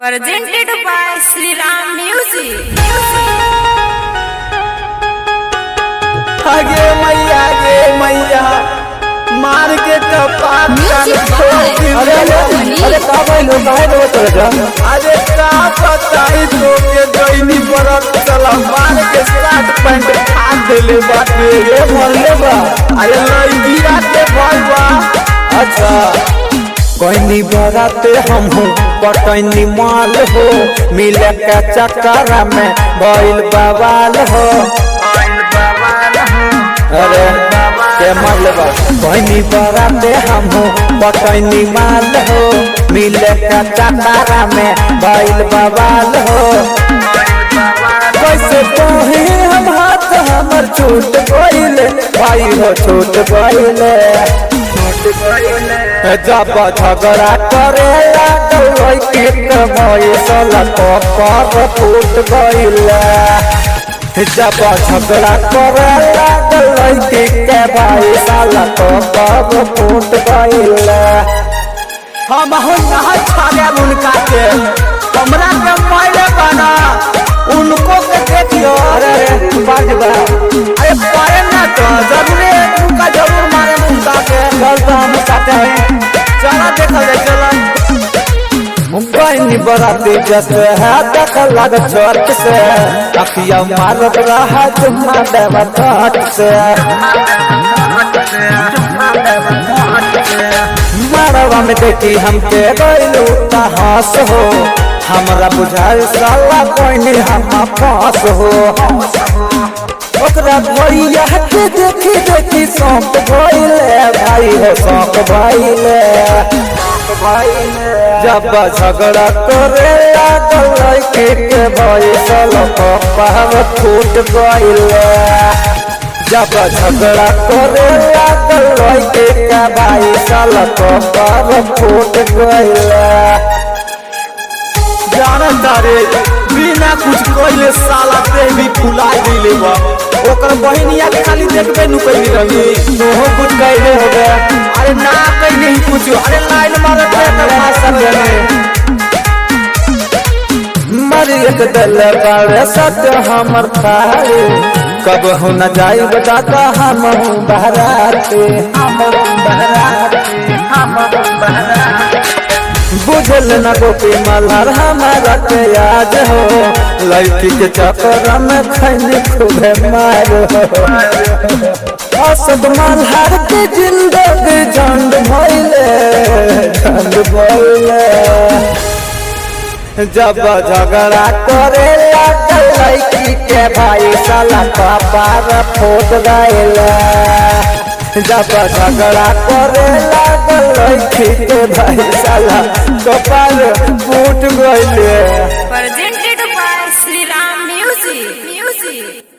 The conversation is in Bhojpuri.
Presented by Sri Ram Music. आगे मैया गे मैया मार के कपाट Music छोड़ by दी अरे, अरे अरे, का भइल काहे रो चल अरे का बताई तो के दैनी परत चला मार के शर्ट पैंट फाड़ देले बाटे रे मरले बा अरे लइबिया के भइल बा अच्छा कोइनी बराते हम हूँ पटैनी माल हो मिले के चक्कर में भइल बवाल हो अरे के मरले बा कोइनी बराते हम हूँ पटैनी माल हो मिले के चक्कर में भइल बवाल हो कैसे कहे हम हाथ हमर छूट गइले भाई हो छूट गइले जब झगड़ा करे लागल के कमाई साला कपर फूट गइले जब झगड़ा करे लागल के के भाई साला कपर फूट गइले हम हो नहा छाले उनका के हमरा के मारे बना उनको के देखियो अरे अरे बाज बा अरे पाए ना तो जरूर उनका जरूर मारे उनका के चल तो हम साथे हैं चला देखा जाए चला मुंबई नि बराती जस है देख लग चर्च से अखिया मारत रहा जुम्मा देवा ठाट से मरवा में देखी हमके गइलू हंस हो हमरा बुझाए साला कोई हम पास हो ओकरा भैया के देखी देखी सौंप भइले भाई हो सौंप भइले जब झगड़ा करे लागल के के भइसल कपार फूट गइले जब झगड़ा करे लागल के के भाई साल कपार फूट गइले जानता रे बिना कुछ कइले साला पे भी फुला दिले बा ओकर बहिनिया के खाली देखबे नु कइले रही तोहो कुछ कइले हो गया अरे ना कइले ही कुछ अरे लाइन मारे थे ना सब मरियत दल बारे सत्य हमर थारे कब हो न जाई बताता हम बहराते हम बहराते हम बहराते बुझल न गोपी मल्हार हमारा के याद हो लड़की के चक्कर में खैनी खूबे मार हो असद मल्हार के जिंदगी झंड भइले झंड भइले जब झगड़ा करे लागल लड़की के भाई साला कपार फूट गइले जब झगड़ा करे लागल लड़की के भाई साला कपार फूट गइले Presented by Sri Ram Music. Music.